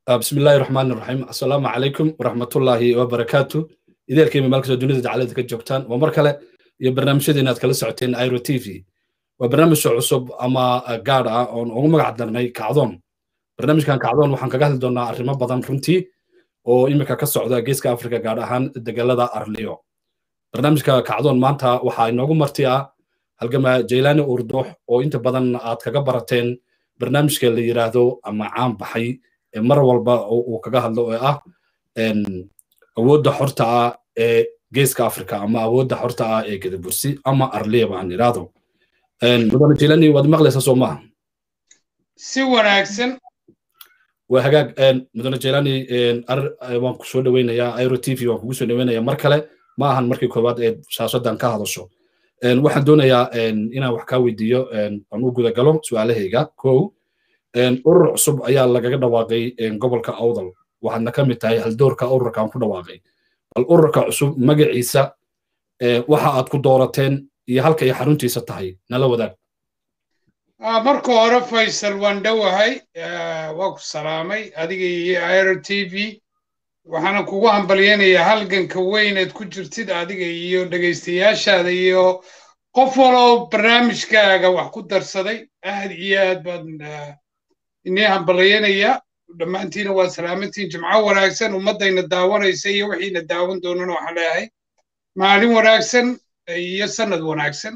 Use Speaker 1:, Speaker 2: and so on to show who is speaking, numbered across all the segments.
Speaker 1: بسم الله الرحمن الرحيم السلام عليكم ورحمة الله وبركاته إذا الكلمة مالك دونيدا جعلتك كجوكتان ومركلة يا برنامج شدينا كلا ساعتين ايرو تي في وبرنامج عصب أما قارة أو أو ما قعدنا كعظون برنامج كان كعظون وحن كجهل دونا أرمى بدن رنتي oo imika ka socda geeska afrika gaar ahaan degalada arliyo barnaamijka kacdoon maanta waxaa inoogu marti ah halgama jaylaani urduux oo inta badan aad kaga barateen barnaamijka la yiraahdo ama caan baxay ee mar walba uu kaga hadlo oo ah awoodda xorta ah ee geeska afrika ama awoodda xorta ah ee gadabursi ama arliyaba aan iraahdo mudane jaylaani waad maqlaysaa soo maaha
Speaker 2: si wanaagsan
Speaker 1: waa hagaag mudane jelani waan ku soo dhaweynayaa airo t v waan kugu soo dhaweynayaa mar kale ma ahan markii koowaad ee shaashadan ka hadasho waxaan doonayaa inaan wax kaa weydiiyo aan u guda galo su-aalahayga kow urur cusub ayaa lagaga dhawaaqay gobolka awdal waxaadna ka mid tahay haldoorka ururka aan ku dhawaaqay bal ururka cusub magaciisa waxa aad ku doorateen iyo halka ay xaruntiisa tahay nala wadaag
Speaker 2: marka hore faysal waan dhowahay waa ku salaamay adiga iyo airo t v waxaana kugu hambalyaynayaa halganka weyneed ku jirtid adiga iyo dhegaystayaashaada iyo qof waloo barnaamijkaaga wax ku darsaday aad iyo aad baan inii hambalyaynayaa dhammaantiina waa salaamantiin jimco wanaagsan ummaddayna daawanaysa iyo wixiina daawan doonana waxaan leeyahay maalin wanaagsan iyo sannad wanaagsan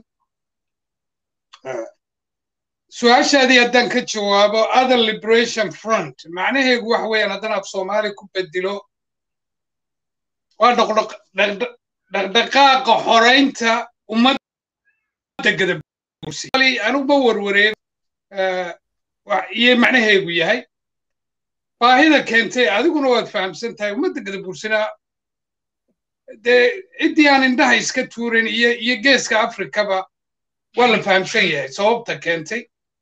Speaker 2: su-aashaadii haddaan ka jawaabo other liberation front macnaheegu wax weeyaan haddaan af soomaali ku bedilo waa dhaqdhaqaaqa xoraynta ummadda gadabursi anugu ma warwareego iyo macnaheegu yahay baahida keentay adiguna waad fahamsan tahay ummadda gadabursina dee ciddii aan indhaha iska tuurin iyo iyo geeska afrikaba waa la fahamsan yahay sababta keentay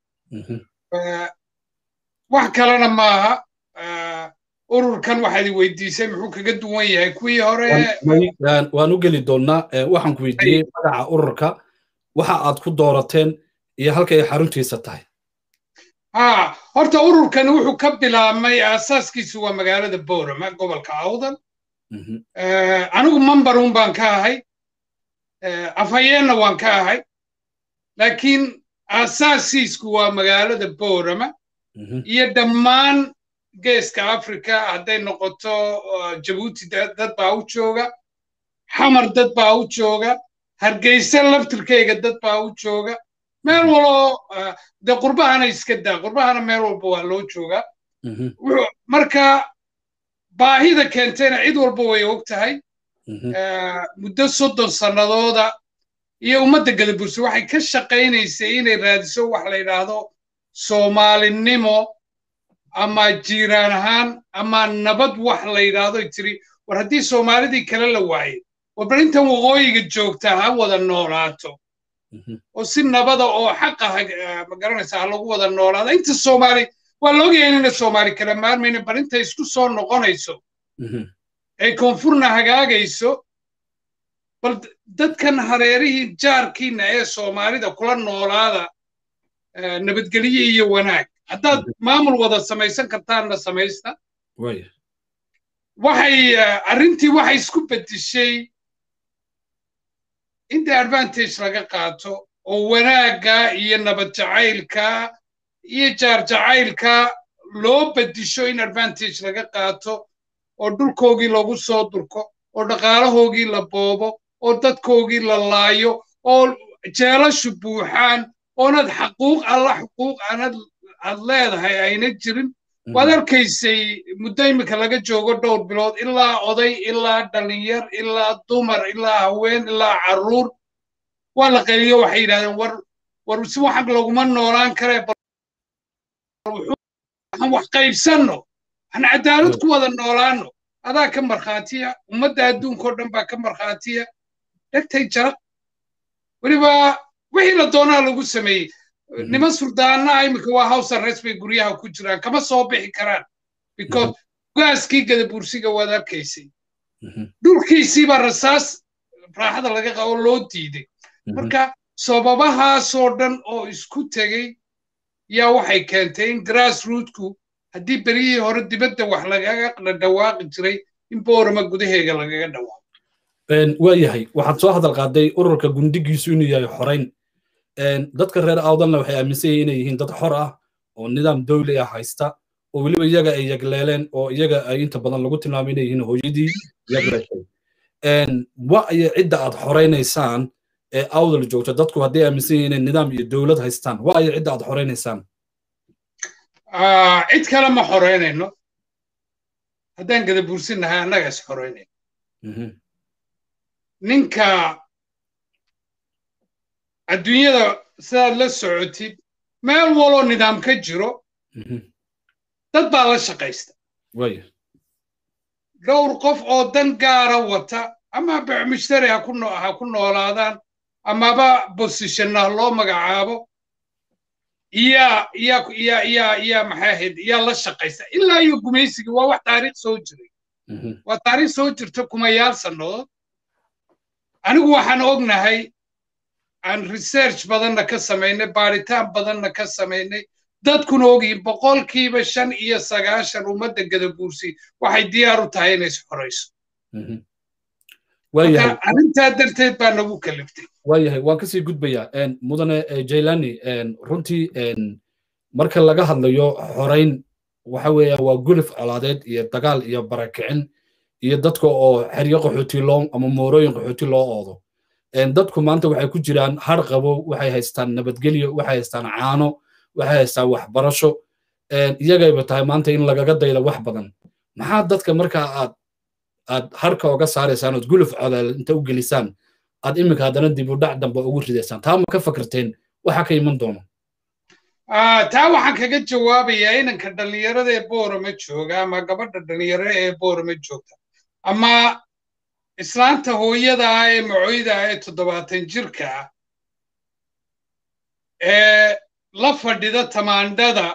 Speaker 2: wax kalena maaha ururkan waxaad weydiisay muxuu kaga duwan yahay kuwii hore
Speaker 1: waan u geli doonnaa waxaan ku weydiiyey magaca ururka waxa aad ku doorateen iyo halka ay xaruntiisa tahay
Speaker 2: ha horta ururkan wuxuu ka bilaabmay aasaaskiisu waa magaalada borama gobolka awdal anigu mambarun baan ka ahay afhayeenna waan ka ahay laakiin aasaasiisku waa magaalada borama iyo dhammaan geeska africa hadday noqoto jabuuti dad baa u jooga xamar dad baa u jooga hargeysa laftirkayga dad baa u jooga meel waloo dee qurbahana iska daa qurbahana meel walba waa loo joogaa marka baahida keentayna cid walba way og tahay muddo soddon sannadooda iyo ummadda gadabursi waxay ka shaqaynaysay inay raadiso wax la yidhaahdo soomaalinimo ama jiiraan ahaan ama nabad wax la yidhaahdo tiri war haddii soomaalidii kale la waayey war bal intan waqooyiga joogtaa ha wada noolaato oo si nabada oo xaqa ma garanaysa ha lagu wada noolaado inta soomaali waa la ogyahay inayna soomaali kala maarmayna bal inta isku soo noqonayso ay koonfurna hagaagayso bal dadkan hareerihii jaarkiina ee soomaalida kula noolaada nabadgelye iyo wanaag haddaad maamul wada samaysan kartaanna samaysta waxay arrintii waxay isku bedishay inta advantage laga qaato oo wanaagga iyo nabad jacaylka iyo jaar jacaylka loo bedisho in advantage laga qaato oo dhulkoogii lagu soo durko oo dhaqaalahoogii la boobo oo dadkoogii la laayo oo jeelashu buuxaan oonad xaquuq alla xuquuq aanad aad leedahay ayna jirin waad arkaysay muddo imika laga joogo dhowr bilood ilaa oday ilaa dhalinyar ilaa dumar ilaa haween ilaa carruur waa la qeliyo waxay yidhahdeen war war si waxan laguma noolaan karee waxaan wax qaybsanno waxaan cadaalad ku wada noolaanno adaa ka markhaatiya ummadda adduunkao dhan baa ka markhaatiya dhegtay jaraq weliba wixii la doonaa lagu sameeyey niman surdaana imika waa house arrest bay guryaha ku jiraan kama soo bixi karaan because gaaskii gadabursiga waad arkaysay dhulkiisiibaa rasaas raaxada laga qabo loo diiday marka sababahaasoo dhan oo isku tegey yaa waxay keentay in grass rootku haddii berihii hore dibadda wax lagaga dhawaaqi jiray in boorama gudaheega lagaga dhawaaqo
Speaker 1: waa yahay waxaad soo hadal qaaday ururka gundigiisu inuu yahay xorayn dadka reer awdalna waxay aaminsan yihiin inay yihiin dad xor ah oo nidaam dowli ah haysta oo weliba iyaga ay yagleeleen oo iyaga ay inta badan lagu tilmaamay inay yihiin hooyadii yagleeshay wa iyo cidda aad xoraynaysaan ee awdal joogto dadku hadday aaminsan yihiin inay nidaam iyo dowlad haystaan wa iyo cidda aad xoraynaysaan
Speaker 2: cid kale ma xoraynayno haddaan gada buursinnahay annaga is xoraynayno ninka adduunyada sidaad la socotid meel waloo nidaam ka jiro dad baa la shaqaysta dhowr qof oo dan gaara wata ama bicmushtari ha ku noolaadaan amaba bosishannah loo magacaabo iyaa iyaa iyaa iyaa iyaa maxay ahayd iyaa la shaqaysta ilaa iyo gumaysigii waa wax taariikh soo jiray waa taariikh soo jirta kumayaal sannadood anigu waxaan ognahay aan research badanna ka samaynay baaritaan badanna ka samaynay dadkuna ogyihin boqolkiiba shan iyo sagaashan ummadda gadaguursi waxay diyaar u tahay inay is xorayso arrintaa darteed baa nagu kaliftay
Speaker 1: waayahay waan kasii gudbayaa mudane jailani runtii marka laga hadlayo xorayn waxa weeya waa gulif colaadeed iyo dagaal iyo barakicin iyo dadka oo xeryo qaxooti loo ama moorooyin qaxooti loo oodo dadku maanta waxay ku jiraan har qabo waxay haystaan nabadgelyo waxay haystaan caano waxay haystaan waxbarasho iyagayba tahay maanta in lagaga daydo wax badan maxaa dadka markaa aad aad harka oga saaraysaan ood guluf codaal inta u gelisaan aad iminka haddana dib u dhac dambe ugu ridaysaan taa ma ka fakirteen waxa ka iman doono
Speaker 2: taa waxaan kaga jawaabayaa inanka dhallinyarada ee boorama jooga ama gabadha dhallinyarada ee boorama joogta ama islaanta hooyada ah ee macoyda ah ee toddobaatan jirka ah ee la fadhida tamaandhada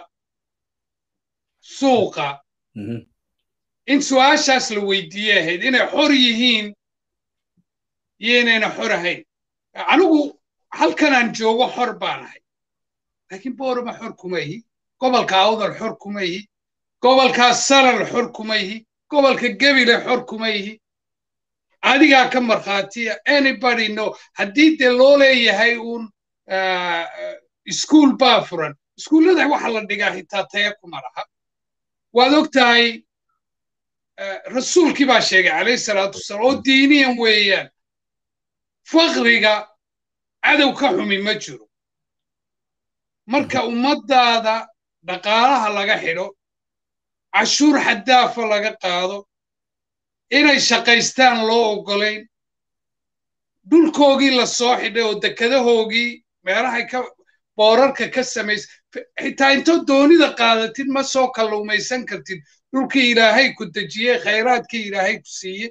Speaker 2: suuqa in su'aashaas la weydiiyey ahayd inay xor yihiin iyo inayna xor ahayn anigu halkanaan joogo xor baan ahay laakiin boorama xor kuma ihi gobolka awdal xor kuma ihi gobolkaa salal xor kuma ihi gobolka gebile xor kuma ihi adigaa ka markhaatiya anybody no haddii dee loo leeyahay uun iskuul baa furan iskuullada waxa la dhigaa hitaa taya kuma laha waad og tahay rasuulkii baa sheegay calayhi salaatu wasalaam oo diiniyan weeyaan fakriga cadow ka xumi ma jiro marka ummaddaada dhaqaalaha laga xidho cashuur xaddaafa laga qaado inay shaqaystaan loo oggolayn dhulkoogii la soo xidhay oo dekadahoogii meelahay ka boorarka ka samays xitaa intoo doonida qaadatid ma soo kalluumaysan kartid dhulkii ilaahay ku dejiyey khayraadkii ilaahay ku siiye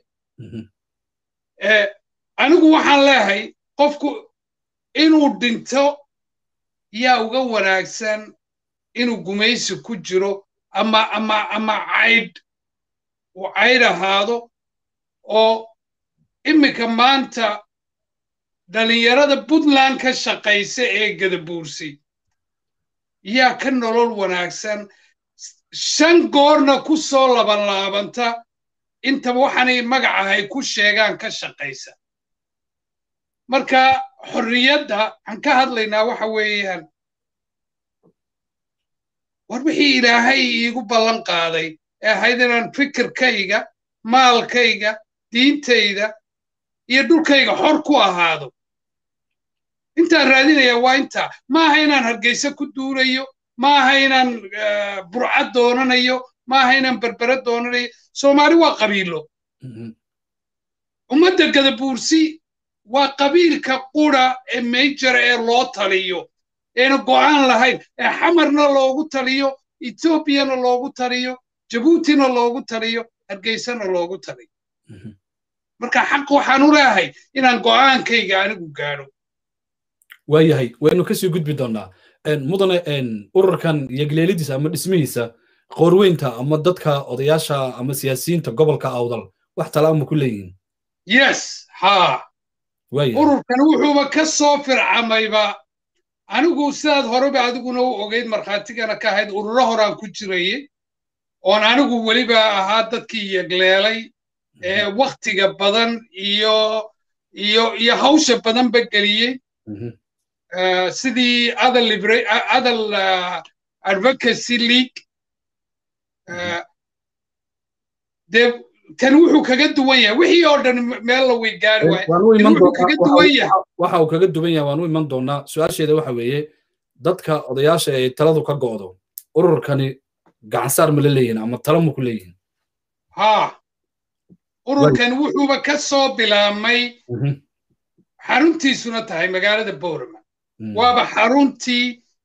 Speaker 2: anigu waxaan leehay qofku inuu dhinto yaa uga wanaagsan inuu gumaysi ku jiro ama ama ama caydh uu caydh ahaado oo iminka maanta dhallinyarada puntland ka shaqaysa ee gadabuursi yaa ka nolol wanaagsan shan goorna ku soo labanlaabanta intaba waxaanay magacahay ku sheegaan ka shaqaysa marka xorriyadda waxaan ka hadlaynaa waxa weeyaan war wixii ilaahay iigu ballan qaaday ee ahayd inaan fikirkayga maalkayga diintayda iyo dhulkayga xor ku ahaado intaan raadinaya waa intaa ma aha inaan hargeysa ku duulayo ma aha inaan burcad doonanayo ma aha inaan berbere doonanayo soomaali waa qabiilo ummadda gadabuursi waa qabiilka qura ee mejara ee loo taliyo eena go'aan lahayn ee xamarna loogu taliyo etoobiyana loogu taliyo jabuutina loogu taliyo hargeysana loogu taliyo marka xaq waxaan u leehay inaan go'aankayga anigu gaadho
Speaker 1: waayahay waynu kasii gudbi doonnaa mudane ururkan yagleelidiisa ama dhismihiisa qoorweynta ama dadka odayaasha ama siyaasiyiinta gobolka awdal wax talaama ku leeyihiin
Speaker 2: yes haa ururkan wuxuuba ka soo fircamayba anigu sidaad horeba adiguna u ogeyd markhaatigana ka ahayd ururo horaan ku jirayey oon anigu weliba ahaa dadkii yegleelay ee waktiga badan iyo iyo iyo hawsha badanba geliyey sidii adal adal advocacy league dee kan wuxuu kaga duwan yahay wixii oo dhan meel la way gaari waayo kaga duwan yahay
Speaker 1: waxa uu kaga duwan yahay waan u iman doonaa su-aasheeda waxa weeye dadka odayaasha ay taladu ka go'do ururkani gacansaar ma la leeyihin ama talo ma ku leeyihin
Speaker 2: ha ururkan wuxuuba ka soo bilaabmay xaruntiisuna tahay magaalada boorama waaba xaruntii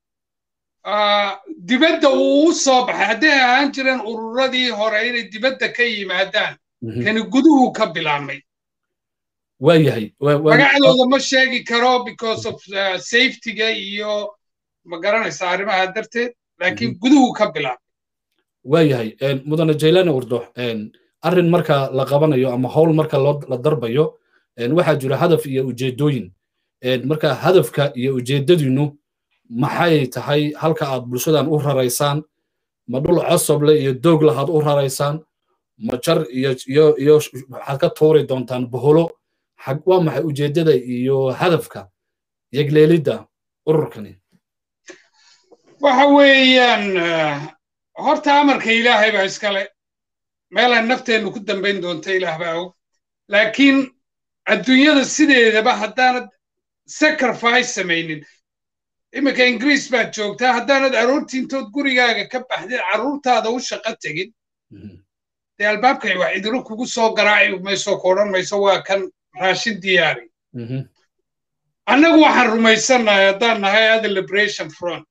Speaker 2: dibadda uu u soo baxay hadday ahaan jireen ururadii hore inay dibadda ka yimaadaan kani guduhu ka bilaabmay
Speaker 1: waayahay
Speaker 2: magacdooda ma sheegi karo because of safetyga iyo ma garanaysa arrimaha darteed laakiin guduhu ka bilaabmay
Speaker 1: waayahay mudane jaylani urdox arrin marka la qabanayo ama howl marka la darbayo waxaa jira hadaf iyo ujeedooyin marka hadafka iyo ujeedadiinu maxay tahay halka aad bulshadan u raraysaan ma dhul cosoble iyo doog lahaad u raraysaan ma jar iyo iyo iyo waxaad ka tuuri doontaan boholo waa maxay ujeedada iyo hadafka yegleelidda ururkani
Speaker 2: waxa weeyaan horta amarka ilaahay baa iskale meelaan nafteennu ku dambayn doonta ilaah baa og laakiin adduunyada sideedaba haddaanad sacrifice samaynin iminka ingiriis baad joogtaa haddaanad aroortii intood gurigaaga ka baxdid carruurtaada u shaqo tegin dee albaabkay wax idilo kugu soo garaaci mayso ku odhan mayso waa kan raashin diyaari annagu waxaan rumaysannahay haddaan nahay ada liberation front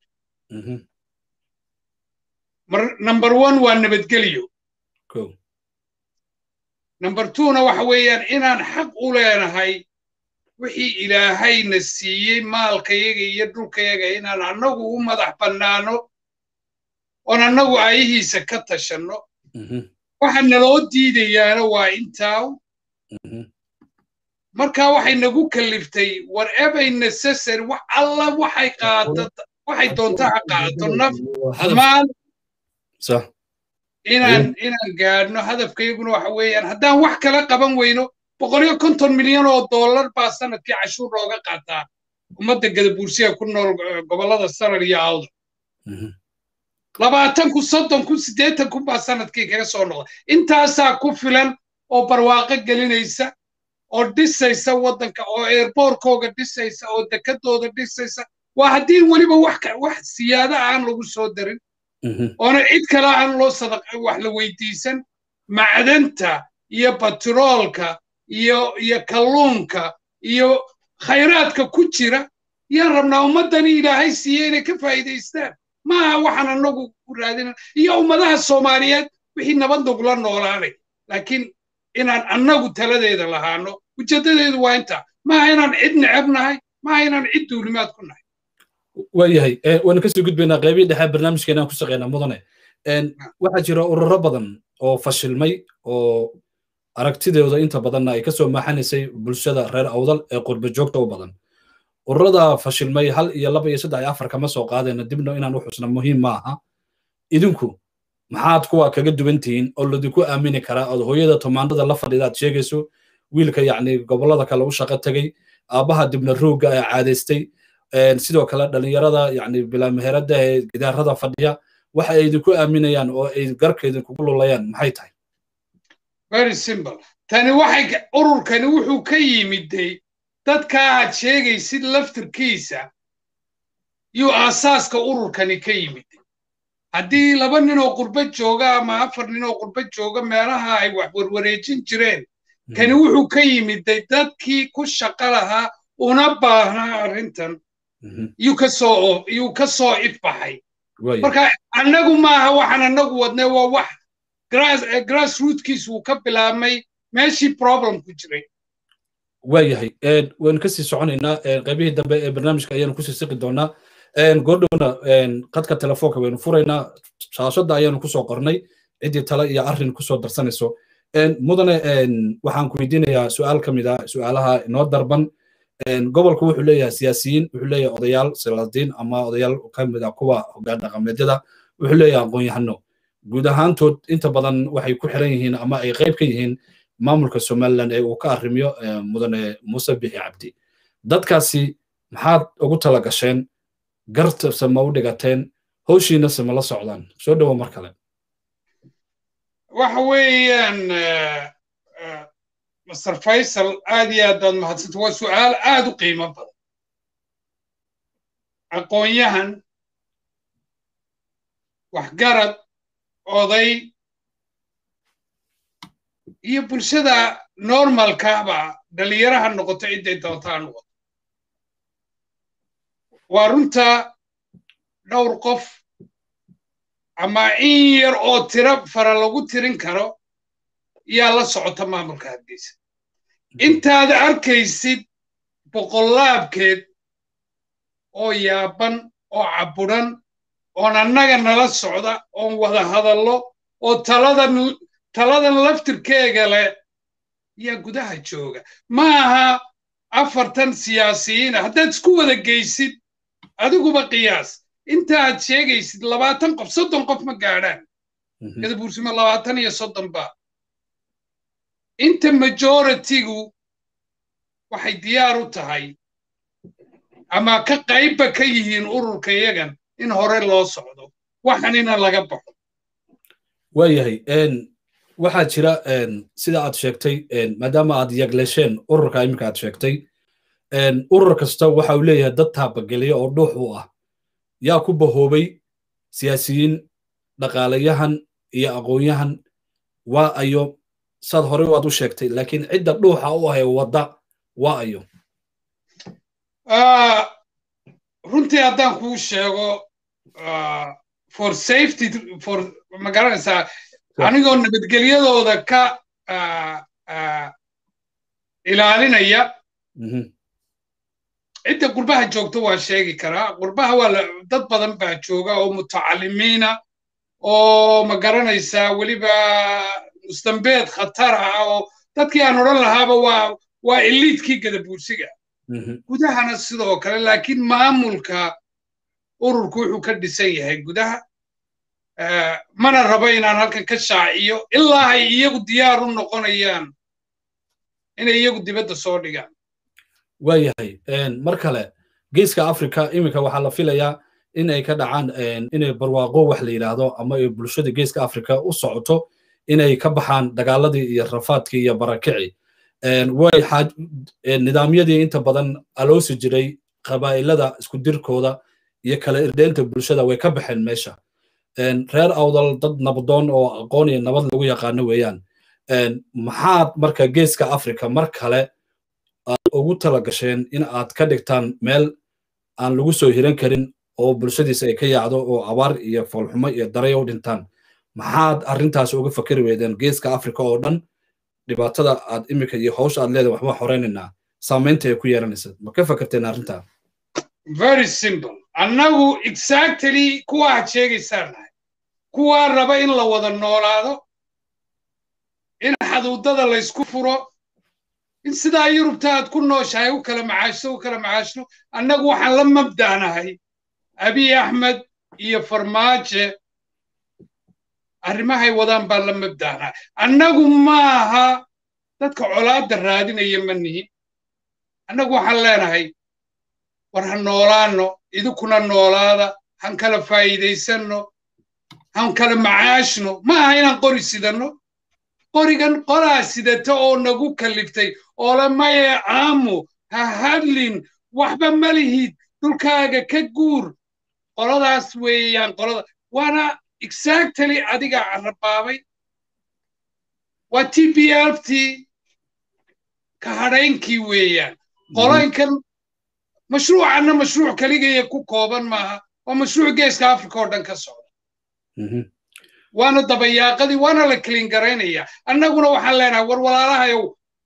Speaker 2: number one waa nabadgelyo number twona waxa weeyaan inaan xaq u leenahay wixii ilaahayna siiyey maalkayaga iyo dhulkayaga inaan annagu u madax bannaano oon annagu aayihiisa ka tashanno waxa naloo diidayaana waa intaaw marka waxay nagu kaliftay whatever necessary wax alla waxay qaato waxay doonta ha qaato naf maal inaan inaan gaadhno hadafkayguna waxa weeyaan haddaan wax kala qaban weyno boqol iyo konton milyan oo dollar baa sanadkii cashuur looga qaataa ummadda gadabuursiga ku nool gobollada sarar iyo awda labaatan kun soddon kun siddeetan kun baa sanadkii kaga soo noqda intaasaa ku filan oo barwaaqo gelinaysa oo dhisaysa waddanka oo eerboorkooga dhisaysa oo dekadooda dhisaysa waa haddii weliba wax wax siyaada aan lagu soo darin oona cid kale aan loo sadaq wax la weydiisan macdanta iyo batroolka iyo iyo kalluunka iyo khayraadka ku jira yaan rabnaa ummaddani ilaahay siiye inay ka faa'iidaystaan maaha waxaan annagu ku raadinan iyo ummadaha soomaaliyeed wixii nabad nagula noolaanay laakiin inaan annagu taladeeda lahaano ujeeddadeedu waa intaa maaha inaan cid necab nahay maaha inaan cid duulimaad ku nahay
Speaker 1: waayahay waanu kasii gudbaynaa qaybihii dhexe barnaamijkeena aan ku shaqeynaa mudane waxaa jira ururo badan oo fashilmay oo aragtidooda inta badanna ay kasoo maaxanaysay bulshada reer awdal ee qurba joogta u badan ururada fashilmay hal iyo laba iyo saddex iyo afar kama soo qaadayna dibna inaan u xusna muhiim ma aha idinku maxaad kuwa kaga duwan tihiin oo ladinku aamini karaa ood hooyada tomaandada la fadhida aad sheegayso wiilka yacni gobollada kale u shaqo tegey aabbaha dibna roogga ee caadaystay sidoo kale dhalinyarada yacni bilaameherada ee gidaarada fadhiya waxa ay idinku aaminayaan oo ay garka idinkugu lulayaan maxay tahay
Speaker 2: very simple tani waxay ururkani wuxuu ka yimiday dadka aad sheegaysid laftirkiisa yuu aasaaska ururkani ka yimid haddii laba nin oo qurbo jooga ama afar nin oo qurbo jooga meelaha ay wax warwareejin jireen kani wuxuu ka yimiday dadkii ku shaqo lahaa una baahnaa arrintan yuu ka soo yuu ka soo ifbaxay marka annagu maaha waxaan annagu wadnay waa wax grass rootkiis wuu ka bilaabmay meeshii problem ku jiray
Speaker 1: waayahay waynu kasii soconaynaa qaybihii dambe ee barnaamijka ayaanu kusii siqi doonaa goordhowna qadka telefoonka waynu furaynaa shaashadda ayaanu kusoo qornay ciddii tale iyo arrin kusoo darsanayso mudane waxaan ku weydiinayaa su-aal ka mid ah su-aalaha inoo darban gobolku wuxuu leeyahay siyaasiyiin wuxuu leeyahay odayaal silaadiin ama odayaal ka mid ah kuwa hoggaan dhaqameedyada wuxuu leeyahay aqoon-yahano guud ahaantood inta badan waxay ku xiran yihiin ama ay qayb ka yihiin maamulka somaliland ee uu ka arrimiyo mudane muuse bixi cabdi dadkaasi maxaad ugu tala gasheen gartabse ma u dhigateen howshiinase ma la socdaan soo dhowo mar kale
Speaker 2: waxa weeyaan master faysal aad iyo aad baad mahadsanta waa su'aal aad u qiimo badan aqoon-yahan waxgarad oday iyo bulshada normalkaaba dhalinyaraha noqoto cidday doontaa noqoto waa runta dhowr qof ama in yar oo tiro fara lagu tirin karo yaa la socota maamulka hargeysa intaad arkaysid boqollaabkeed oo yaaban oo cabburan oon annaga nala socda oon wada hadallo oo taladan taladan laftirkeega leh yaa gudaha jooga ma aha afartan siyaasiyiina haddaad isku wada geysid adiguba qiyaas intaaad sheegaysid labaatan qof soddon qof ma gaadhaan gadabuursimo labaatan iyo soddon ba inta majoritigu waxay diyaar u tahay ama ka qaybba ka yihiin ururka yagan in hore loo socdo waxanina laga baxo
Speaker 1: waayahay waxaa jira sida aad sheegtay maadaama aad yagleesheen ururka iminka aad sheegtay urur kasta waxa uu leeyahay dad taabageliya oo dhuux u ah yaa ku bahoobay siyaasiyiin dhaqaalayahan iyo aqoon-yahan waa ayo saad horey waad u sheegtay laakiin cidda dhuuxa u ah ee wadda waa ayo
Speaker 2: runtii haddaan kuu sheego for safety for ma garanaysaa anigoo nabadgelyadooda ka ilaalinaya cidda qurbaha joogto waa sheegi karaa qurbaha waa dad badan baa jooga oo mutacalimiina oo ma garanaysaa weliba mustambeed khatar ah oo dadkii aan odhan lahaaba waa waa eliidkii gadabuursiga gudahana sidoo kale laakiin maamulka ururku wuxuu ka dhisan yahay gudaha mana rabo inaan halkan ka shaaciyo ilaa ay iyagu diyaar u noqonayaan inay iyagu dibadda soo dhigaan
Speaker 1: waayahay mar kale geeska africa iminka waxaa la filayaa in ay ka dhacaan inay barwaaqo wax la yidhaahdo ama ay bulshada geeska africa u socoto inay ka baxaan dagaaladii iyo rafaadkii iyo barakici way nidaamyadii inta badan aloosi jiray qabaa'ilada isku dirkooda iyo kala irdeynta bulshada way ka baxeen meesha reer awdal dad nabadoon oo aqoon iyo nabad lagu yaqaano weeyaan maxaad marka geeska africa mar kale aad ugu tala gasheen in aad ka dhigtaan meel aan lagu soo hiran karin oo bulshadiisa ay ka yaacdo oo abaar iyo foolxumo iyo daray u dhintaan maxaad arrintaas uga fakeri weydeen geeska africa oo dhan dhibaatada aad iminka iyo hawsha aad leedahay waxba horeynaynaa saamaynta ay ku yeelanaysa ma ka fakerteen arrintaa
Speaker 2: very simple annagu exactly kuwa aad sheegaysaan nahay kuwaa raba in la wada noolaado in xaduudada laysku furo in sidaa yurubta aad ku nooshahay u kala macaashto u kala macaashno annagu waxaan la mabda'nahay abiy axmed iyo farmaaje arrimahay wadaan baan la mabda'nahay annagu maaha dadka colaadda raadinaya ma nihin annagu waxaan leenahay war ha noolaano idinkuna noolaada han kala faa'iidaysanno han kala macaashno ma aha inaan qori sidanno qorigan qolaa sidata oo nagu kalliftay oole maye aamu ha hadlin waxba ma lihid dhulkaaga ka guur qoladaas weeyaan qolada waana exactly adiga carrabaabay waa t b l t ka hadhaynkii weeyaan qoloynkan mashruucanna mashruuc keligaya ku kooban maaha waa mashruuc geeska africa oo dhan ka socda waana dabayaaqadii waana la kelin garaynaya annaguna waxaan leenahay war walaalahayow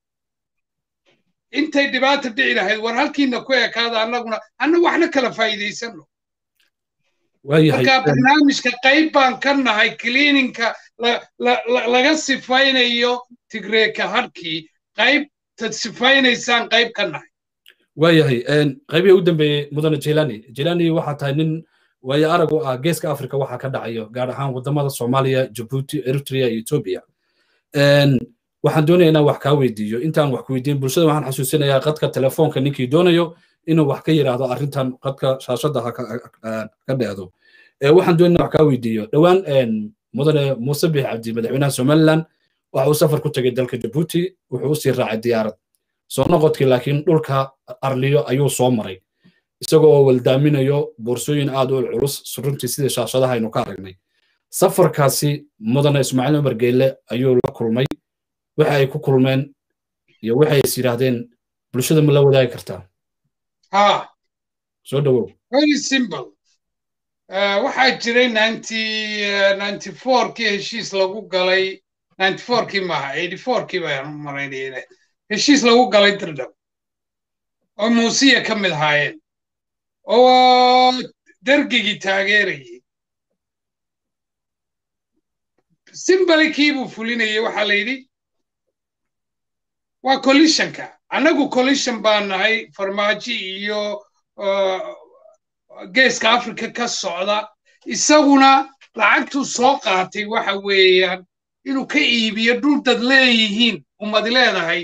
Speaker 2: intay dhibaata dhici lahayd war halkiina ku ekaada annaguna anna waxna kala faa'iidaysano markaa barnaamijka qayb baan ka nahay cleaninka laga sifaynayo tigreeka harkii qaybtad sifaynaysaan qayb ka nahay
Speaker 1: waayahay qaybihii u dambeeyey mudane jelani jelani waxaa tahay nin waayo arag u ah geeska africa waxaa ka dhacayo gaar ahaan wadamada soomaaliya jabuuti eritrea iyo etoobiya waxaan doonaya inaan wax kaa weydiiyo intaan wax ku weydiin bulshada waxaan xasuusinayaa qadka telefoonka ninkii doonayo inuu wax ka yidhaahdo arrintan qadka shaashadda ha ka dheehdo waxaan doonaya wax kaa weydiiyo dhowaan mudane muuse bix cabdi madaxweynaha somaliland waxa uu safar ku tegay dalka jabuuti wuxuu usii raacay diyaarad soo noqodkii laakiin dhulka arliyo ayuu soo maray isagoo oo waldaaminayo boorsooyin aad u culculus runtii sidii shaashadaha aynu ka aragnay safarkaasi mudane ismaaciil cumar geelle ayuu la kulmay waxa ay ku kulmeen iyo waxay is yidhaahdeen bulshada ma la wadaagi kartaa
Speaker 2: ha
Speaker 1: soo dhowow
Speaker 2: very simple waxaa jiray ninety ninety fourkii heshiis lagu galay ninety fourkii maaha eighty fourkii baan u maraynayna heshiis lagu galay dirdhab oo muusiya ka mid ahaayeen oo dergigii taageerayay simbali kiibuu fulinayay waxaa la yidhi waa collisionka annagu collision baan nahay farmaajo iyo geeska africa ka socda isaguna lacagtuu soo qaatay waxa weeyaan inuu ka iibiyo dhul dad leeyihiin ummad leedahay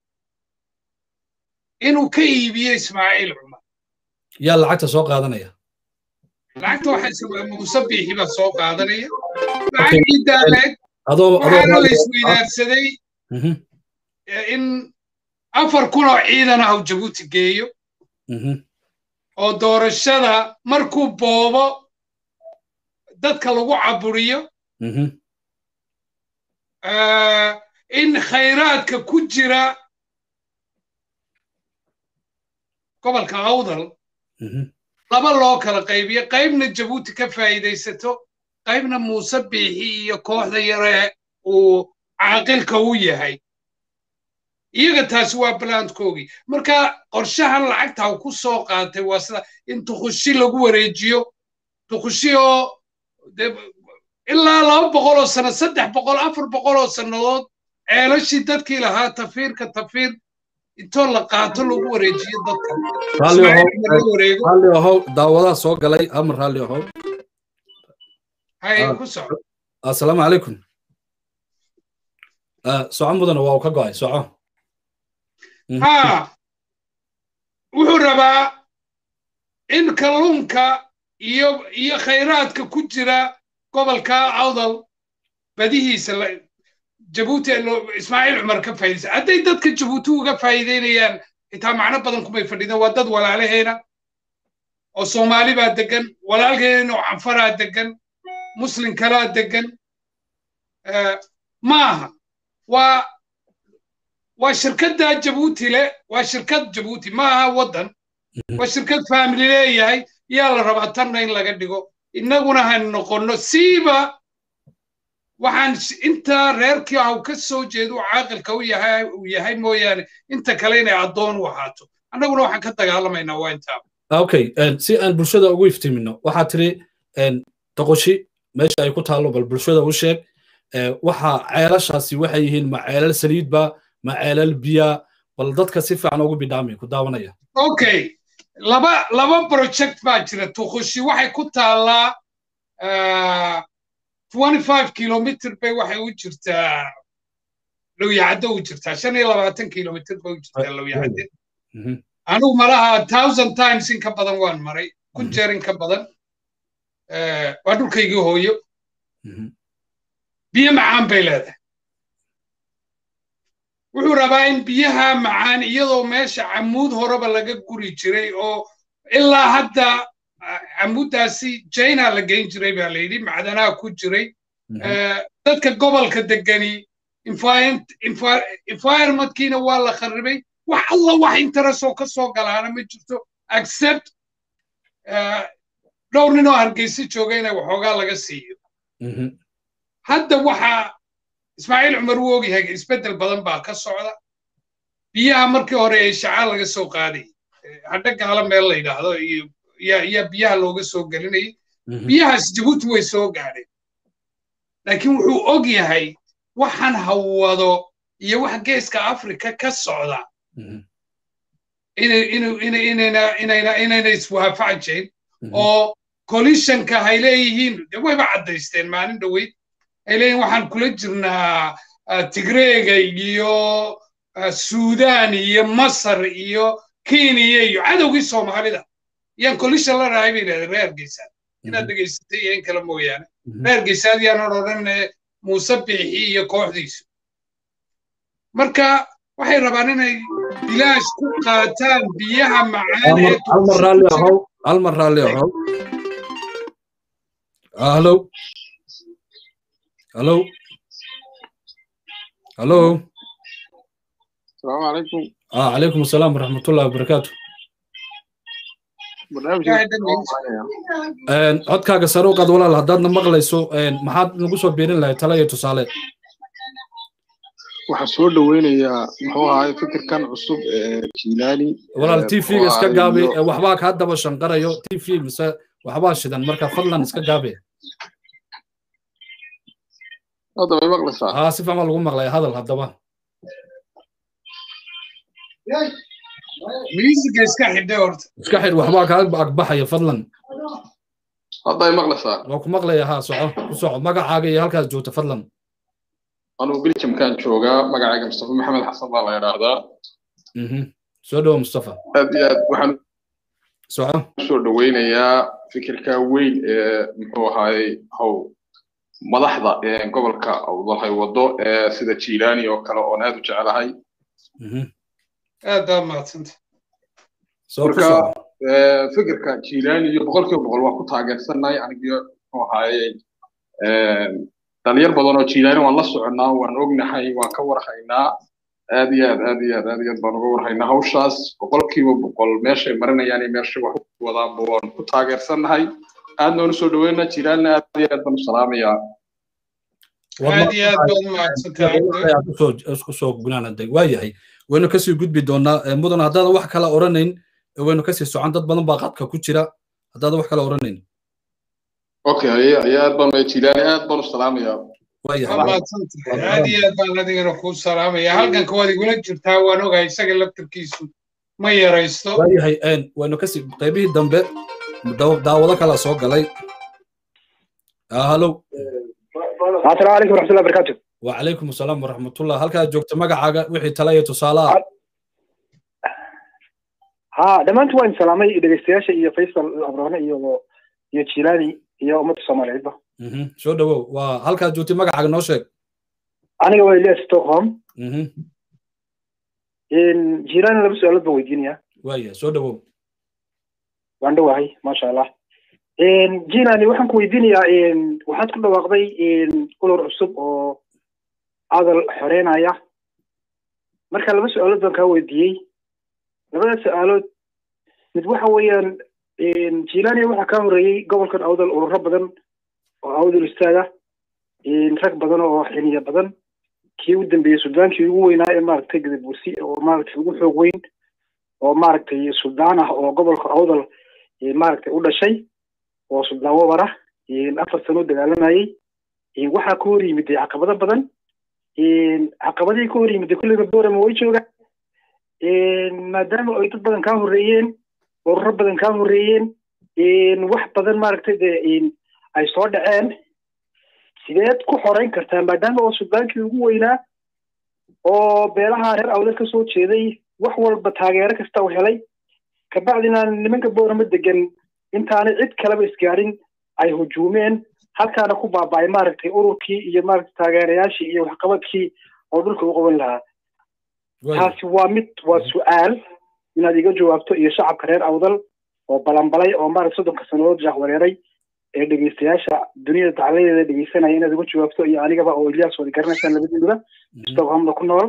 Speaker 2: inuu ka iibiyo ismaaciil cumar
Speaker 1: yaa lacagta soo qaadanaya
Speaker 2: lacagta waxaa muuse biixi baa soo qaadanaya lacagii daaleed
Speaker 1: adoo
Speaker 2: waxaana la isweydaarsaday in afar kun oo ciidan ah uu jabuuti geeyo oo doorashada markuu boobo dadka lagu caburiyo in khayraadka ku jira gobolka awdal laba loo kala qaybiyo qaybna jabuuti ka faa'iidaysato qaybna muuse biixi iyo kooxda yare uu caaqilka u yahay iyaga taasi waa balaandkoogii marka qorshahan lacagta uu ku soo qaatay waa sida in tukushi lagu wareejiyo tukushi oo ilaa laba boqol oo sano saddex boqol afar boqol oo sannadood ceelashii dadkii lahaa tafiirka tafiir intoo la qaato lagu wareejiyo dadka
Speaker 1: raalli ahow daawadaha soo galay amar raalli ahow
Speaker 2: hay ku soco
Speaker 1: assalaamu calaykum soco mudana waa uu ka go'ay soco
Speaker 2: ha wuxuu rabaa in kalluunka iyo iyo khayraadka ku jira gobolka awdal badihiisa jabuuti ismaaciil cumar ka faa'iidaysa hadday dadka jabuuti uga faa'iidaynayaan xitaa macno badan kumay fadhidaan waa dad walaalaheena oo soomaali baa degan walaalkeena oo canfaraa degan muslim kalaa degan maaha waa waa shirkadda jabuuti le waa shirkad jabuuti maaha waddan waa shirkad faamili leeyahay yaa la rabaa tanna in laga dhigo innaguna han noqonno siiba waxaan inta reerkii ah ka soo jeedo caaqilka u yahay uu yahay mooyaane inta kale inay addoon u ahaato annaguna waxaan ka dagaalamaynaa waa intaa
Speaker 1: okay si aan bulshada ugu iftiimino waxaa tiri doqoshi meesha ay ku taallo bal bulshada u sheeg waxa ceelashaasi waxay yihiin ma ceelal saliidba ma ceelal biya bal dadka si fiican ugu bidhaami ku daawanaya
Speaker 2: okay laba laba project baa jira tukushi waxay ku taallaa twenty five kilomitr bay waxay u jirtaa lowyacaddo u jirtaa shan iyo labaatan kilomitr bay u jirtaa lowyacadde anugu malaha thousand times in ka badan waan maray kun jeer in ka badan waa dhulkaygii hooyo biyo macaan bay leedahay wuxuu rabaa in biyaha macaan iyadoo meesha camuud horeba laga guri jiray oo ilaa hadda camuuddaasi china la geyn jiray baa la yidhi macdanaha ku jiray dadka gobolka degani environmentkiina waa la kharribay wax alla wax interestoo ka soo galaana ma jirto accept dhowr nin oo hargeysa jooga inay waxoogaa laga siiyo hadda waxaa ismaaciil cumar uu ogyahay isbeddel badan baa ka socda biyaha markii hore ee shacaa laga soo qaadayay hadha gaala meel la yidhaahdo iyo yaa biyaha looga soo gelinayay biyahaas jabuuti way soo gaadheen laakiin wuxuu og yahay waxaan hawado iyo wax geeska afrika ka socda inayna iswaafacajayn oo colishanka hay leeyihiin de wayba caddaysteen maalin dhoweyd ay leeyihin waxaan kula jirnaa tigreega iyo suudaan iyo masar iyo kenya iyo cadowgii soomaalida yaan colishan la dhahay bay yidhahdeen reer geysaan inaad dhegaysatay iyo in kale mooyaane reer geysaad yaanan odhan muuse biixi iyo kooxdiisu marka waxay rabaan inay bilaash ku qaataan biyaha macaan ee
Speaker 1: hal mar raalli ahow hallo hallo hallo
Speaker 3: السلام عليكم
Speaker 1: آه عليكم السلام ورحمة الله وبركاته codkaaga sare u qaad walaal haddaadna maqlayso maxaad nagu soo biirin lahayd tala iyo tusaale
Speaker 3: waxaan soo dhoweynayaa muxuu ahaay fikirkan cusub ee jilaani
Speaker 1: walaal t v-ga iska gaabi waxbaa kaa daba shanqarayo t v mise waxbaa shidan marka fadlan iska gaabi
Speaker 3: hadda may maqlaysaa
Speaker 1: haa si fiican baa lagu maqlaya hadal haddaba
Speaker 2: miisiga iska xidhe horta
Speaker 1: iska xidh waxbaa kaa agbaxaya fadlan
Speaker 3: hadda ay maqlaysaa
Speaker 1: waa ku maqlaya haa soco ku soco magacaaga iyo halkaas joogta fadlan
Speaker 3: anugu biljamkaan joogaa magacayga mustafa maxamed xasan baa la idhaahdaa
Speaker 1: soo dhowo mustafa
Speaker 3: aad iyo aad waxaan
Speaker 1: soco
Speaker 3: soo dhoweynayaa fikirka weyn ee muxuu ahaayey how madaxda gobolka awdalhay wado ee sida jilaani oo kale oon aad u jecelahay
Speaker 2: aad baa mahadsanta
Speaker 3: marka fikirka jilaani iyo boqolkiiba boqol waa ku taageersannahay anigiyo muxuu ahaayey dhalinyar badan oo jilaani waan la soconnaa waan ognahay waan ka warhaynaa aad iyo aad aad iyo aad aad iyo aad baan uga warhaynaa hawshaas boqolkiiba boqol meeshay marinayaan iyo meeshay wax u wadaanba waan ku taageersannahay aadna waan usoo dhaweynaa jilaanina aad iyo aad baan u salaamayaa
Speaker 2: aad iyo aad baad mahadsantahay
Speaker 1: usoo gunaanaday waa yahay waynu kasii gudbi doonaa mudan haddaadan wax kala oranayn waynu kasii socon dad badan baa qadka ku jira haddaadan wax kala oranayn
Speaker 3: okay ayaa aad baan jilaani aad baan u salaamayaa
Speaker 2: mahadsantahay aad iyo aad baan adigana kuu salaamaya halkanka waad igula jirtaa waan ogahay isaga laftarkiisu ma yaraysto
Speaker 1: waayahay waynu kasii qaybihii dambe daawado kala soo galay halo
Speaker 4: السلام عليكم ورحمة الله وبركاته
Speaker 1: وعليكم السلام ورحمة الله هل كانت جوكت مقعة وحي تلاية تصالات
Speaker 4: ها دمان وين سلامي دغستياشا iyo Faisal Abrahane iyo iyo Jilani iyo ummadda Soomaaliyeed ba
Speaker 1: mhm soo dhawow waa halka joogti magacaaga noo sheeg
Speaker 4: aniga waa Elias Stockholm
Speaker 1: mhm
Speaker 4: in Jilani laba su'aalood baan weydiinaya
Speaker 1: waaya soo dhawow
Speaker 4: waan dhawahay maasha Allah in Jilani waxaan ku weydiinayaa in waxaad ku dhawaaqday in urur cusub oo adal xoreynaya marka laba su'aalood baan kaa weydiiyey labada su-aalood mid waxa weeyaan jilania waxaa kaa horeeyey gobolkan awdal ururo badan oo awdal istaaga rag badan oo xiniya badan kii ugu dambeeyey suldaankii ugu weynaa ee maaragtay gadabuusi oo maaragtay ugu xoog weyn oo maaragtay suldaan ah oo gobolka awdal maaragtay u dhashay oo suldaan wabar ah afar sano u dagaalamayey waxaa ka hor yimid caqabado badan caqabadihii ka hor yimid kulliga borama way joogaan maadaama ay dad badan kaa horreeyeen ururo badan kaa horreeyeen wax badan maaragtay dee ay soo dhaceen sideed ku xoreyn kartaa maadaama oo suldaankii ugu weynaa oo beelaha reer awdal ka soo jeeday wax walba taageero kasta u helay kabacdina nimanka boorama degan intaanay cid kaleba isgaarin ay hujuumeen halkaana ku baaba'ay maaragtay ururkii iyo maaragtay taageerayaashii iyo waxqabadkii oo dhulka u qaban lahaa taasi waa mid waa su-aal inaad iga jawaabto iyo shacabka reer awdal oo balanbalay oo maaragta soddonka sannadood jaahwareeray ee dhegeystayaasha duniyada dacladeeda dhegeysanaya inaad iga jawaabto iyo anigaba oo ilyaas wada garanaysaan labadiinuba stockholmna ku nool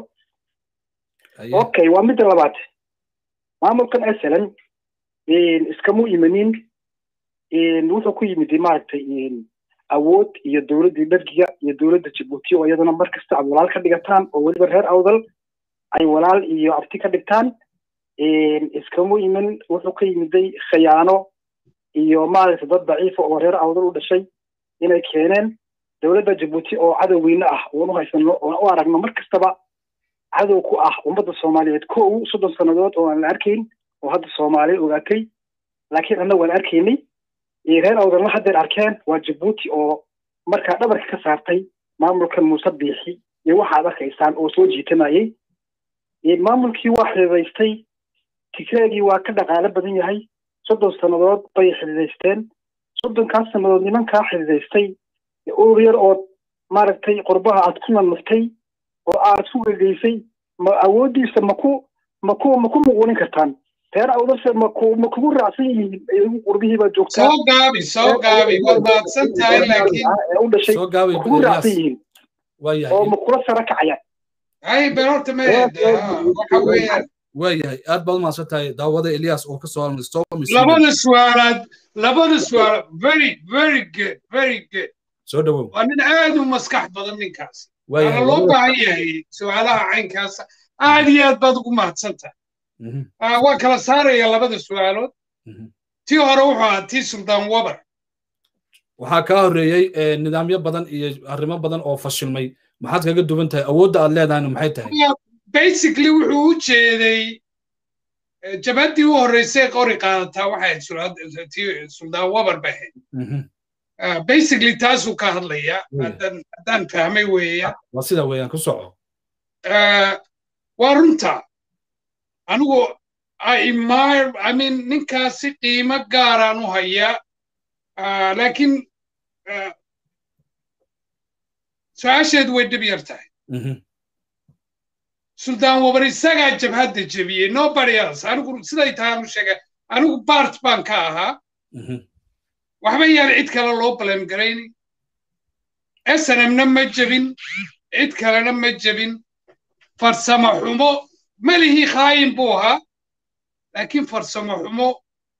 Speaker 4: okay waa midda labaad maamulkan asalan iskamu imanin wuxuu ku yimid maaragtay awood iyo dowladdii dhargiga iyo dowladda jabuuti oo iyadana mar kasta aad walaal ka dhigataan oo weliba reer awdal ay walaal iyo abti ka dhigtaan iskamu iman wuxuu ka yimiday khiyaano iyo maaragtay dad daciifa oo reer awdal u dhashay inay keeneen dowladda jabuuti oo cadowgeyna ah oon u haysano oon u aragno mar kastaba cadow ku ah ummadda soomaaliyeed kow soddon sannadood oo aan la arkayn oo hadda soomaaliya ogaatay laakiin annagu aan arkaynay reer awdalna haddeer arkeen waa jabuuti oo markaa dhabarka ka saartay maamulkan muuse biixi iyo waxaad arkaysaan oo soo jiitamayey maamulkii waa xididaystay tigreegii waa ka dhaqaalo badan yahay soddon sannadood bay xididaysteen soddonkaas sannadood nimankaa xididaystay urur yar oo maaragtay qurbaha aad ku nanuftay oo aad ku gegeysay ma awooddiisa maku maku maku muquunin kartaan reer awdase maku ma kugu raacsan yihiin qurbihii baa joogtaa
Speaker 2: soo gaabi soo gaabi waad mahadsan tahay laakiin
Speaker 4: u dhashay
Speaker 1: soo gaabi
Speaker 4: kugu raacsan yihiin
Speaker 1: waayahay
Speaker 4: oo ma kula sara kacayaan
Speaker 2: hay been horta ma waxa weeyaan
Speaker 1: waayahay aad baad umahadsan tahay daawada elias oo ka soo hadlay stockholm
Speaker 2: labada su'aalaad labada su'aal very very good very good
Speaker 1: soo dhawow
Speaker 2: waa nin aad u maskax badan ninkaasi
Speaker 1: waayahay
Speaker 2: waana loo baahan yahay su'aalaha caynkaasa aad iyo aad baad ugu mahadsan tahay waa kala saaraya labada su'aalood tii hore wuxuu ahaa tii suldaan wabar
Speaker 1: waxaa kaa horreeyey nidaamyo badan iyo arrimo badan oo fashilmay maxaad kaga duwan tahay awoodda aad leedahayna maxay tahay
Speaker 2: basically wuxuu u jeeday jabaddii u horreysay qori qaadataa waxay ahayd suldaan wabar bay ahayd basically taasuu ka hadlaya haddaan fahmay weeya
Speaker 1: waa sida weeyaan ku soco
Speaker 2: waa runta anigu imir i mean ninkaasi qiimo gaaraan u hayaa laakiin su-aasheedu way dhib yar tahay suldaan wabar isagaa jabhadda jebiyey nobody else anigu siday tahay anu sheegay anigu bart baan ka ahaa waxba yaan cid kale loo blame garayni snmna ma jebin cid kalena ma jebin farsamo xumo malihii khaayin buu ahaa laakiin farsamo xumo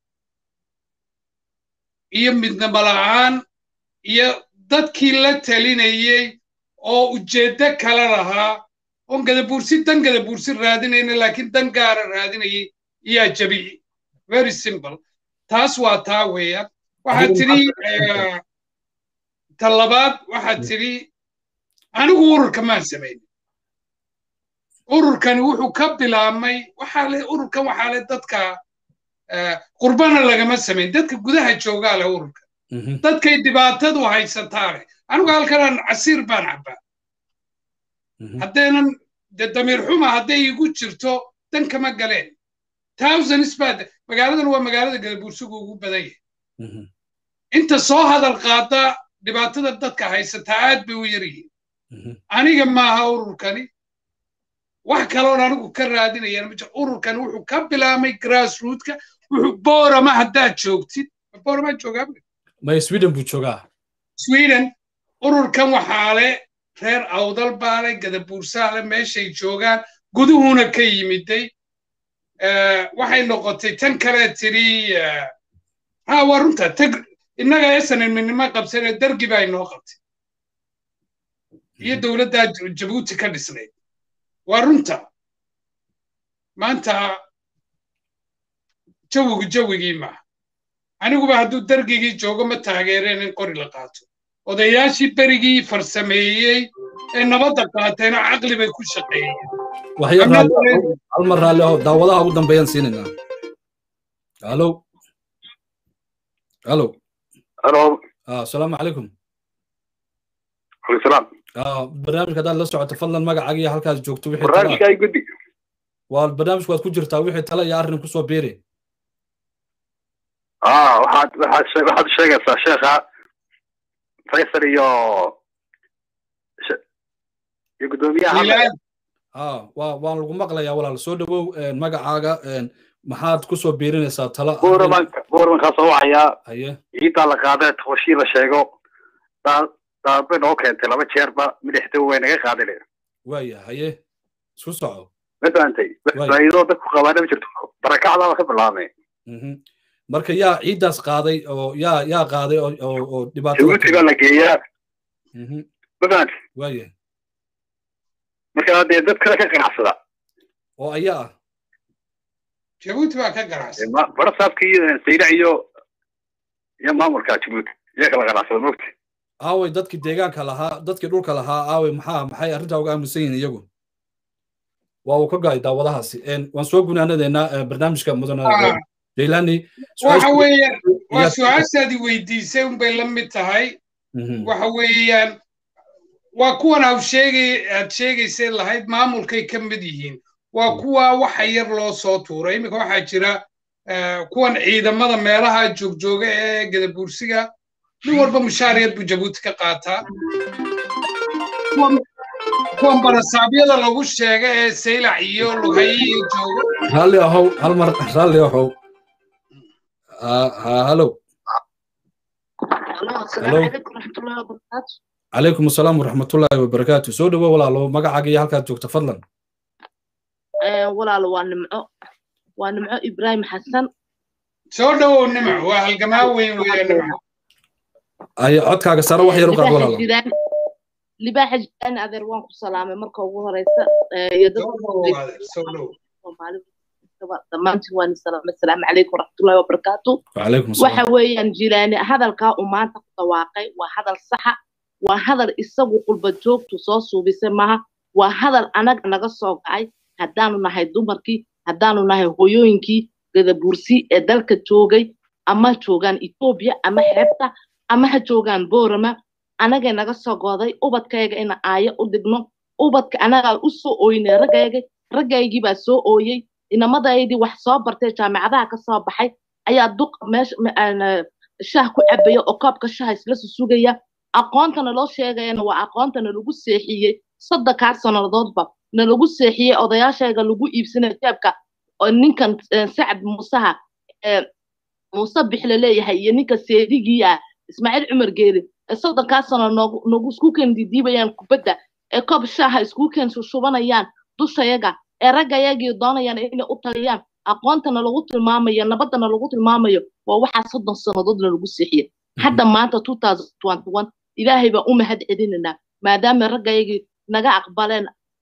Speaker 2: iyo midnamo la'aan iyo dadkii la talinayey oo ujeeddo kale lahaa oon gadabuursi dan gadabuursi raadinayna laakiin dan gaara raadinayay iyaa jebiyey very simple taas waa taa weeyaan waxaad tidhi ta labaad waxaad tidhi anigu ururka maan samayn ururkani wuxuu ka bilaabmay waxaa le ururkan waxaa le dadka qurbana lagama samayn dadka gudaha joogaa leh ururka dadkay dhibaatadu haysataa leh anigu halkanaan casiir baan cabbaa haddaynan de damiir xuma hadday igu jirto dan kama galeen thousands baa magaaladan waa magaalada gadabuursigu ugu badan yahay inta soo hadal qaada dhibaatada dadka haysataa aad bay u yar yihiin aniga maaha ururkani wax kaloon anigu ka raadinayaan ma ururkani wuxuu ka bilaabmay grassrootka wuxuu boorama haddaad joogtid boorama joogaa
Speaker 1: may sweden buu joogaa
Speaker 2: sweden ururkan waxaa le reer awdal baa le gadabuursaa le meeshay joogaan guduhuna ka yimiday waxay noqotay tan kale tiri ha waa runta tag innaga esanminimo qabsanee dargi baa inoo qabtay iyo dowladdaa jabuuti ka dhisnayd waa runta maanta jawigu jawigii maaha aniguba hadduu dargigii joogo ma taageereen in qori la qaato odayaashii berigii farsameeyey ee nabadda qaateena caqli bay ku shaqeeyeen
Speaker 1: halmar raalli aho daawadaha ugu dambeeyaan siinaynaa alo alo
Speaker 5: alo
Speaker 1: asalaamu calaykum
Speaker 5: waalaikum
Speaker 1: barnaamijka haddaad la socoto fadlan magacaaga iyo halkaas joogto wixii
Speaker 5: barnaamijka ay guddi
Speaker 1: waa barnaamijku waad ku jirtaa wixii tala iyo arrin kusoo beeri
Speaker 5: ah waxaad waxaad waxaad sheegaysaa sheekha faysal iyo iyo guddoomiyaha
Speaker 1: waa waan lagu maqlayaa walaal soo dhawow magacaaga maxaad kusoo biirinaysaa tala
Speaker 5: buuramanka buuramankaa soo wacayaa
Speaker 1: haye
Speaker 5: ciiddaa la qaadee tooshii la sheego daadbay noo keentay laba jeerba midixda way naga qaadile
Speaker 1: waaya haye isku soco
Speaker 5: ma fahamtay faa'iidoo dadku qabaana ma jirto barakacdaaba ka bilaabmay
Speaker 1: marka yaa ciiddaas qaaday oo yaa yaa qaaday oo oo dhibaato
Speaker 5: jabuuti baa la geeyaa ma fahamtay
Speaker 1: waaya
Speaker 5: marka dee dad kale ka ganacsada
Speaker 1: oo ayaa ah
Speaker 2: jabuuti baa ka ganacsada
Speaker 5: barasaabkii saylac iyo iyo maamulka jabuuti iyaa kala ganacsada mogti
Speaker 1: aaway dadkii deegaanka lahaa dadkii dhulka lahaa aaway maxaa maxay arrintaa uga aaminsan yihiin iyagu waa uu ka go'ay daawadahaasi waan soo gunaanadeynaa barnaamijka mudana jaylani
Speaker 2: waxa weeyaan waa su-aashaadii weydiisay unbay la mid tahay waxa weeyaan waa kuwan aad sheegay aad sheegaysay lahayd maamulkay ka mid yihiin waa kuwa waxa yar loo soo tuuray iminka waxaa jira kuwan ciidamada meelaha joogjooga ee gadabuursiga nin walba mushaariyad buu jabuuti ka qaataa kuwan barasaabyada lagu sheega ee saylac iyo lughaye iyo joogo
Speaker 1: raalli ahow hal mar raalli ahow halo calaykum asalaam waraxmatullaahi wabarakaatu soo dhowo walaalo magacaaga iyo halkaad joogta fadlan
Speaker 6: walaalo waa nimco waa nimco ibraahim xasan
Speaker 2: soo dhowow nimco waa halgamaa weyn weeye nimco
Speaker 1: ay codkaaga sare wax yar u qaad walaalo
Speaker 6: libaaxa jiraan adeer waan ku salaamay marka ugu horeysa iyo dhammaantiin waan salaamay asalaamu calaykum waraxmatullahi wabarakaatu waxa weeyaan jilaani hadalkaa uu maanta ku dhawaaqay waa hadal saxa waa hadal isagu qulba joogtu soo suubisay maaha waa hadal anaga naga soo gacay haddaanu nahay dumarkii haddaanu nahay hooyooyinkii gadabursi ee dalka joogay ama joogaan etoobiya ama xeebta ama ha joogaan boorama anagay naga soo gooday ubadkayga ina aayo u dhigno ubadka anagaa u soo ooynay raggayga raggaygii baa soo ooyey inamadaydii wax soo bartay jaamacadaha ka soo baxay ayaa duq meesha shah ku cabaya oo koobka shaha isla susugaya aqoontana loo sheegayana waa aqoontana lagu seexiyey soddonkaa sannadoodba na lagu seexiyey odayaashayga lagu iibsanay jeebka oo ninkan sacad muusaha muuse bixle leeyahay iyo ninka seedigii ah ismaaciil cumar geeri ee soddonkaa sano noogu isku keen didiibayaan kubadda ee koob shaaha isku keen shubanayaan dushayaga ee raggayagii doonayaan inay u taliyaan aqoontana lagu tilmaamayo nabaddana lagu tilmaamayo waa waxaa soddon sannadoodna lagu seexiyey hadda maanta ilaahay baan u mahad celinaynaa maadaama raggayagii naga aqbaleen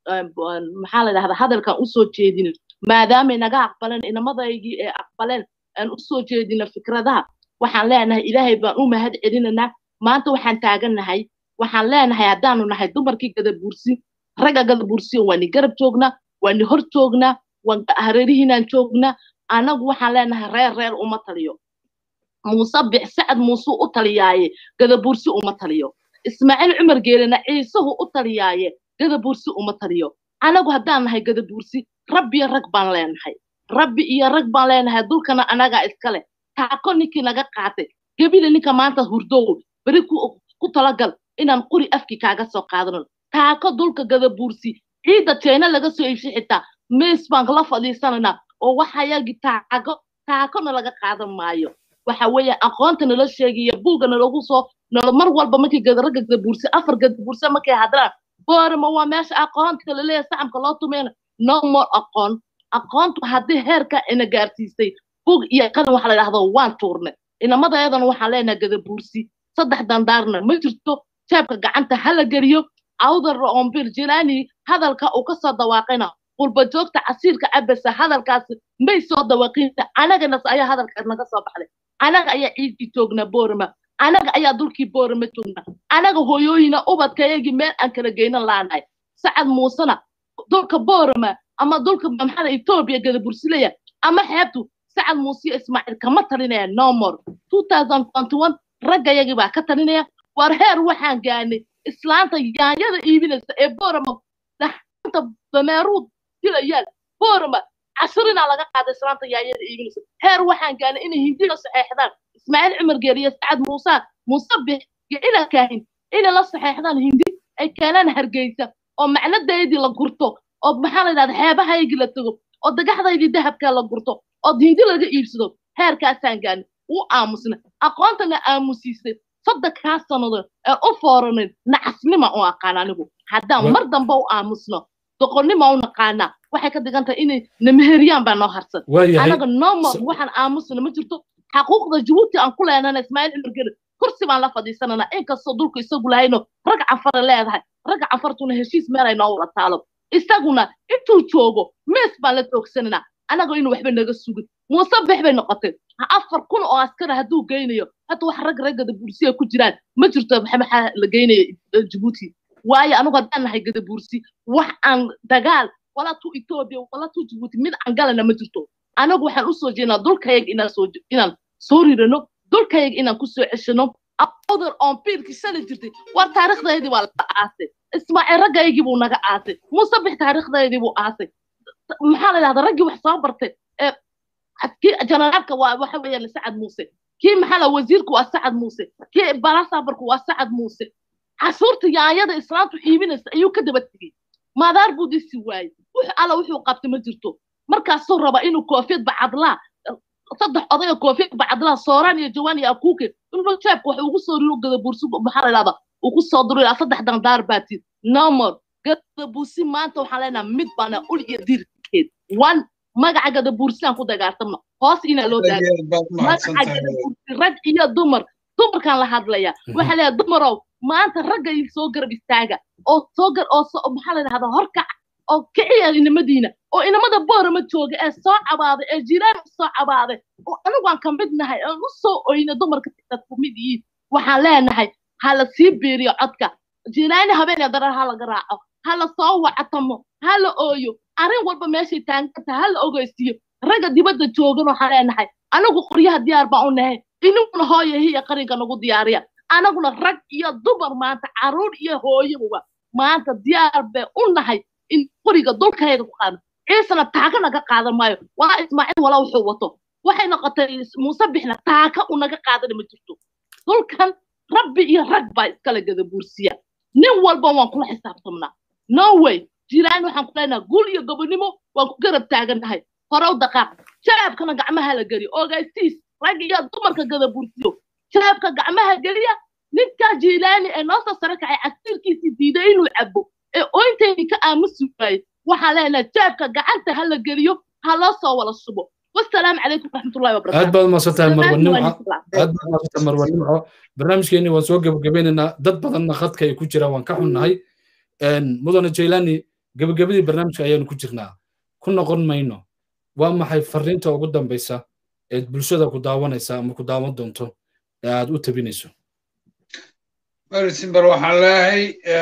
Speaker 6: maxaa la dhahdaa hadalkan usoo jeedin maadaamay naga aqbaleen inamadaygii ee aqbaleen aan usoo jeedino fikradaha waxaan leenahay ilaahay baan u mahad celinaynaa maanta waxaan taagannahay waxaan leenahay haddaanu nahay dumarkii gadabuursi ragga gadabuursi waani garab joognaa waani hor joognaa hareerihiinaan joognaa anagu waxaan leenahay reer reer uma taliyo muuse bix sacad muuse u taliyaaye gadabuursi uma taliyo ismaaciil cumar geelena ciisuhu u taliyaaye gadabuursi uma taliyo anagu haddaan nahay gadabuursi rabbiyo rag baan leenahay rabbi iyo rag baan leenahay dulkana anagaa iska leh taako ninkii naga qaatay gebile ninka maanta hurdow beri ku talagal inaan quri afkii kaaga soo qaadano taako dulka gadabuursi ciidda jeena laga soo iibshay xitaa mees baan la fadhiisanaynaa oo waxayagi taako taakona laga qaadan maayo waxa weeye aqoonta nala sheegaya buugga nalagu soo nala mar walba markii ragga gadabuurse afar gadabuurse markay hadlaan boorama waa meesha aqoonta laleeyahay sacamka loo tumayna no more aqoon aqoontu haddii heerka ina gaarsiisay bug iyo qalin waxa la dhahdo waan tuurne inamadaydana waxaan leenahay gadabuursi saddex dandaarna ma jirto jeebka gacanta hala geliyo awdar roombil jilaani hadalka uu kasoo dawaaqayna qulba joogta casiirka cabasa hadalkaasi may soo dawaaqinta anaganas ayaa hadalkaas naga soo baxday anaga ayaa ciidkii joognaa boorama anaga ayaa dulkii boorama joognaa anaga hooyooyina ubadkayagii meel aan kala geynan laanahay sacad muusena dulka boorama ama dulka maxada etoobiya gadabursileya ama xeebtu sacad muuse ismaaciil kama talinaya nomor raggayagii baa ka talinaya war heer waxaan gaanay islaanta yaanyada iibinaysa ee boorama dhaxanta dameeruud dilayaal boorama cashirinaa laga qaaday islaanta yaanyada iibinaysa heer waxaan gaanay inay hindiga saxeexdaan ismaaciil cumar geeriye sacad muuse muuse bix iyo ila kaahin inay la saxeexdaan hindi ay keenaan hargeysa oo macnadaydii la gurto oo maxaa la yidhahda xeebahaygii la tago oo dagaxdaydii dahabkaa la gurto oo hindi laga iibsado heerkaasaan gaanay u aamusna aqoontana aamusiisay soddonkaa sannadood ee u fooranayn nacasnima u aqaan anigu haddaan mar dambe u aamusno doqonnima u naqaanaa waxay ka dhigan tahay inay namaheriyaan baa noo harsan anaga nomo waxaan aamusna ma jirto xaquuqda jabuuti aan ku leenana ismaaciil cumar kursi baan la fadhiisananaa inkastoo dulku isagu lahayno rag canfara leedahay ragga canfartuna heshiis meel ay noo wada taalo isaguna intuu joogo mees baan la toogsananaa anagoo inuu waxba naga sugin muuse bex bay noqotay afar kun oo askara hadduu geynayo hadda wax rag raggada bursiya ku jiraan ma jirto maxaa la geynaya jabuuti waayo anigu haddaan nahay gadabuursi wax aan dagaal walaa tu etoobiya walaa tu jabuuti mid aan galana ma jirto anagu waxaan usoo jeednaa dulkayaga inaan soo inaan soo rirano dulkayga inaan kusoo ceshino awdal oon biilkii shalay jirtay war taariikhdaydii waa laga aasay ismaaciil raggaygii buu naga aasay musabix taariikhdaydii buu aasay maxaa la yidhahdaa raggii wax soo bartay kii janaraalka waa waxa weeyaan sacad muuse kii maxaa la wasiirku waa sacad muuse kii balasabarku waa sacad muuse cashuurta yaanyada islaantu iibinaysa ayuu ka daba tegey maadaar buu disi waayey wux alla wuxuu qabtay ma jirto markaasuu raba inuu koofiyad bacadlaa saddex odayga koofiyad bacadlaa sooraan iyo jawaan iyo akuuke inuu jeebka wax ugu soo riro gada buursi maxaa la yidhahdaa uu ku soo duro ilaa saddex dandaar baatiin nomor gada buursi maanta waxaan leenaha mid baana ul iyo dirkeed one magaca gada buursiaan ku dagaaltamno hoos inaa loo daaga magaca gada buursi rag iyo dumar dumarkaan la hadlaya waxaa leeyahay dumarow maanta ragga soo garab istaaga oo soo gar oo maxaa la yidhahdaa horkac oo kiciya inamadiina oo inamada boorama jooga ee soo cabaaday ee jiraan u soo cabaaday oo anigu aan ka mid nahay aan u soo oyna dumarka tigtad ku mid yihiin waxaan leenahay ha la sii biiriyo codka jiraani habeenee darar ha laga raaco ha la soo wacatamo ha la ooyo arrin walba meeshay taanganta ha la ogeysiiyo ragga dibadda joogan waxaan leenahay anigu qoryaha diyaar baan u nahay iniguna hooya hiya qarinka nagu diyaariya anaguna rag iyo dumar maanta caruur iyo hooyoba maanta diyaar bay u nahay in qoriga dulkayga ku qaado ciisana taaka naga qaadan maayo walaa ismaaciil walaa wuxuu wato waxay noqotay muuse bixna taaka u naga qaadana ma jirto dulkan rabbi iyo rag baa iskala gada buursiya nin walba waan kula xisaabtamnaa no way jiraan waxaan ku leenaha guul iyo gobonimo waan ku garab taagannahay horow daqaaq shabaabkana gacmaha la geliyo ogaysiis rag iyo dumarka gada buursiyo shabaabka gacmaha geliya ninkaa jiilaani ee noo soo sare kacay casiirkiisii diiday inuu cabo ee oyntayni ka aamusi waayey waxaan leenahay jaabka gacanta ha la geliyo ha loo soo wada subo wasalaamu calaykum waraxmatullahi wabarakatu
Speaker 1: aad baad umaadsantahay marwa nimco aad baad umaadsantahay marwa nimco barnaamijkeeni waan soo gebagabeynaynaa dad badanna khadka ay ku jiraan waan ka xunnahay mudane jaylani gebagabadii barnaamijka ayaanu ku jirnaa ku noqon mayno waa maxay fariinta ugu dambaysa eed bulshada ku daawanaysa ama ku daawan doonto ee aad u tabinayso
Speaker 2: marisimber waxaan leeyahay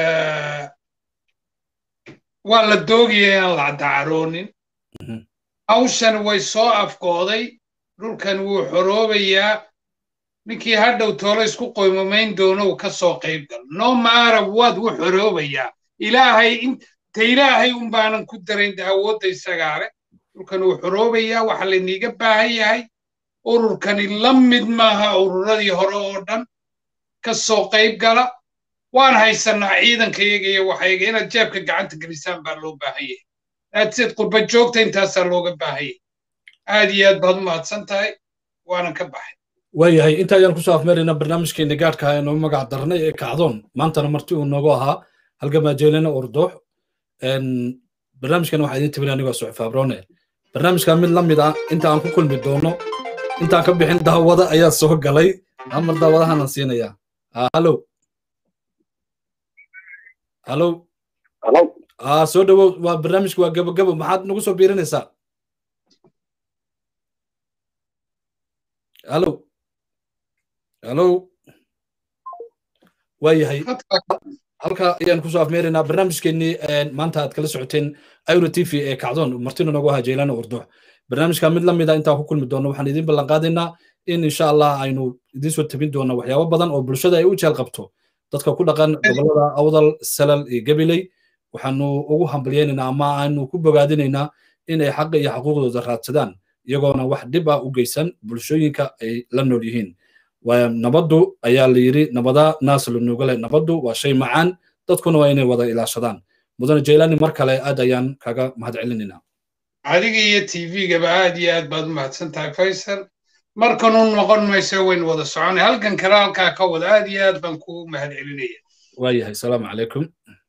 Speaker 2: waa la doogaya inaan la dacaroonin hawshan way soo afkooday dhulkan wuu xoroobayaa ninkii hadhow toolo isku qoymamayn doono uu ka soo qayb galo no maarab waad u xoroobayaa ilaahay inta ilaahay un baanan ku darayn awoodda isagaa leh dhulkan wuu xoroobayaa waxa layniiga baahan yahay ururkani la mid maaha ururadii hore oo dhan ka soo qayb gala waan haysanaa ciidankayaga iyo waxayga inaad jeebka gacanta gelisaan baa loo baahan yahay aadseed qurba joogta intaasaa looga baahan yahay aad iyo aad baad u mahadsan tahay waanan ka baxay
Speaker 1: waayahay inta ayaan kusoo afmeeraynaa barnaamijkeeni gaadhka ee noo magac darnay ee kacdoon maantana marti uu noogu ahaa halgamaajeelena ordoox barnaamijkan waxaa idin tabin anigoo suxif abrone barnaamijkan mid la mid ah inta aan ku kulmi doono intaan ka bixin daawada ayaa soo galay amar daawadahanan siinayaa hallo hallo
Speaker 5: hallo
Speaker 1: ah soo dhawow waa barnaamijku waa gabagabo maxaad nagu soo biirinaysaa hallo hallo waayahay halka ayaan kusoo afmeeraynaa barnaamijkeenii maanta aad kala socoteen euro t v ee kacdoon martina noogu ahaa jeylana urduux barnaamijka mid la mida intaan ku kulmi doono waxaan idin ballan qaadaynaa in insha allah aynu idiin soo tabin doono waxyaabo badan oo bulshada ay u jeel qabto dadka ku dhaqan gobolada awdal salal iyo gabiley waxaanu ugu hambalyeynaynaa ama aanu ku bogaadinaynaa inay xaqa iyo xuquuqdooda raadsadaan iyagoona wax dhib ah u geysan bulshooyinka ay la nool yihiin nabaddu ayaa la yidhi nabada naas la nuugale nabaddu waa shay macaan dadkuna waa inay wada ilaashadaan mudane jaylani mar kale aad ayaan kaga mahad celinaynaa
Speaker 2: adiga iyo tvgaba aad iyo aad baad u mahadsan tahay faysal markanu noqon mayso waynu wada soconay halkan kale halkaa ka wada aad iyo aad baan kugu mahad celinaya
Speaker 1: waayahay asalaamu calaykum